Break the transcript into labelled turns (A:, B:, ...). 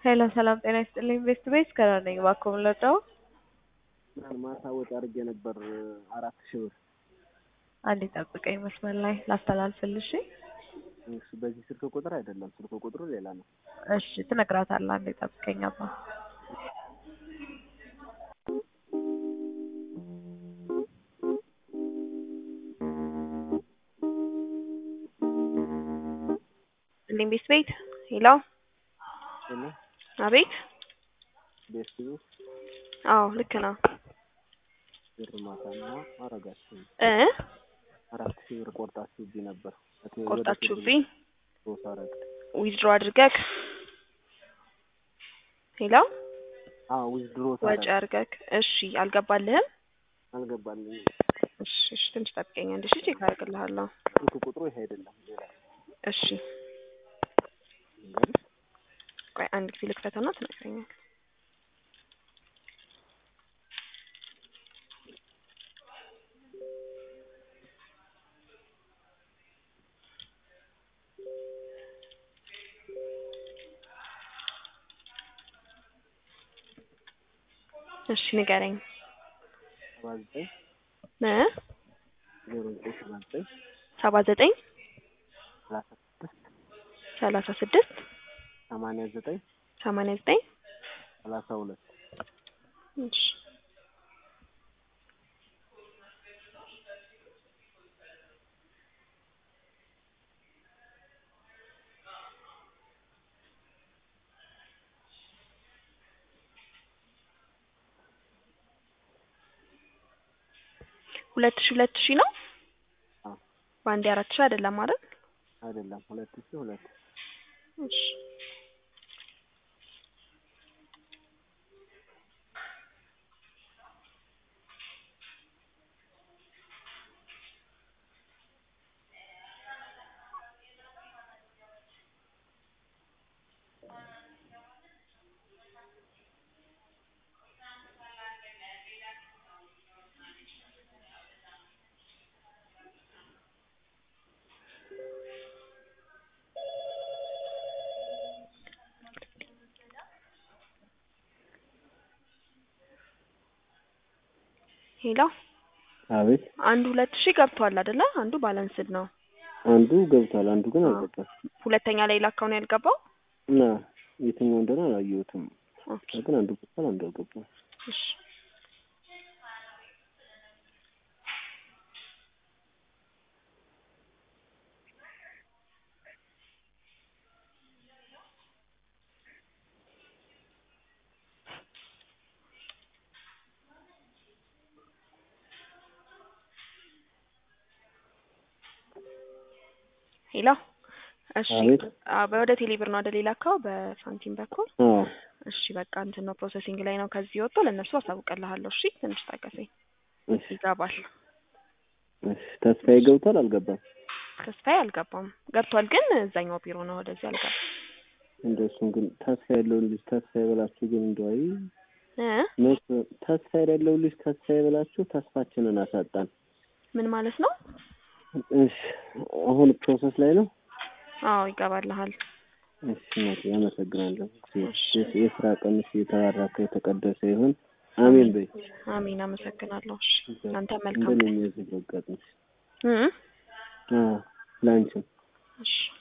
A: ሄሎ ሰላም ጤና ይስጥልኝ። ቤስት ቤስ ከራ ነኝ። እባክዎ ምን ልርዳዎ?
B: ማታ ወጪ አድርጌ ነበር አራት ሺህ ብር።
A: አንዴ ጠብቀኝ መስመር ላይ ላስተላልፍልሽ።
B: እሺ፣ በዚህ ስልክ ቁጥር አይደለም፣ ስልክ ቁጥሩ ሌላ ነው።
A: እሺ ትነግራታለህ። አንዴ ጠብቀኝ አባ ልኝ ቤስት ቤት ሄሎ
B: እና
A: አቤት
B: ቤስት ቤት
A: አዎ ልክ ነው
B: ብር ማታና አረጋችሁ
A: እ
B: አራት ሺህ ብር ቆርጣችሁብኝ ነበር። እቴ- ወደ
A: ቆርጣችሁብኝ
B: ሶስት አረግ
A: ዊዝድሮ አድርገክ ሄሎ
B: አዎ ዊዝድሮ
A: ወጪ አድርገክ እሺ አልገባልህም
B: አልገባልኝም።
A: እሺ እሺ ትንሽ ጠብቀኝ አንድ ሺ ቼክ አደርግልሃለሁ
B: ስልክ ቁጥሩ ይሄ አይደለም ሌላ
A: እሺ
B: ነው።
A: ቆይ አንድ ጊዜ ልክፈተውና ትነግረኛል እሺ ንገረኝ
B: ሰባ ዘጠኝ
A: እ
B: ዜሮ ዘጠኝ ሰባ ዘጠኝ
A: ሰባ ዘጠኝ
B: ሰላሳ ስድስት
A: ሰላሳ ስድስት
B: ሰማንያ ዘጠኝ
A: ሰማንያ ዘጠኝ
B: ሰላሳ ሁለት
A: እሺ ሁለት ሺ ሁለት ሺ ነው
B: አዎ
A: በአንዴ አራት ሺ አይደለም አይደል
B: አይደለም ሁለት ሺህ ሁለት
A: እሺ ሄሎ
B: አቤት
A: አንዱ ሁለት ሺ ገብቷል አይደለ አንዱ ባላንስድ ነው
B: አንዱ ገብቷል፣ አንዱ ግን አልገባም።
A: ሁለተኛ ላይ ላካው ነው ያልገባው
B: እና የትኛው እንደሆነ አላየሁትም።
A: ኦኬ
B: ግን አንዱ ገብቷል፣ አንዱ አልገባም።
A: እሺ ሄሎ እሺ
B: አቤት።
A: አ- ወደ ቴሌብር ነው አይደል የላካው በሳንቲም በኩል
B: አዎ
A: እሺ በቃ እንትን ነው ፕሮሰሲንግ ላይ ነው ከዚህ ወጥቶ ለእነሱ አሳውቅልሃለሁ እሺ ትንሽ ታገሰኝ
B: እሺ
A: ይገባል
B: እሺ። ተስፋዬ ገብቷል፣ አልገባም።
A: ተስፋዬ አልገባም ገብቷል ግን እዛኛው ቢሮ ነው ወደዚህ አልገባም
B: እንደሱም ግን ተስፋ ያለውን ልጅ ተስፋ የበላችሁ ግን እንደው አይ
A: እ
B: መቼ ተስፋ የሌለው ልጅ ተስፋ የበላችሁ ተስፋችንን አሳጣን።
A: ምን ማለት ነው
B: እሺ አሁን ፕሮሰስ ላይ ነው።
A: አዎ ይገባልሃል
B: እሺ እናቴ አመሰግናለሁ።
A: እሺ።
B: የስራ ቀንሽ የተባረከ የተቀደሰ ይሁን። አሜን በይ።
A: አሚን አመሰግናለሁ እሺ አንተ መልካም
B: እንደኔ የሚያዝግ ያጋጥምሽ።
A: እ
B: አዎ ለአንቺም
A: እሺ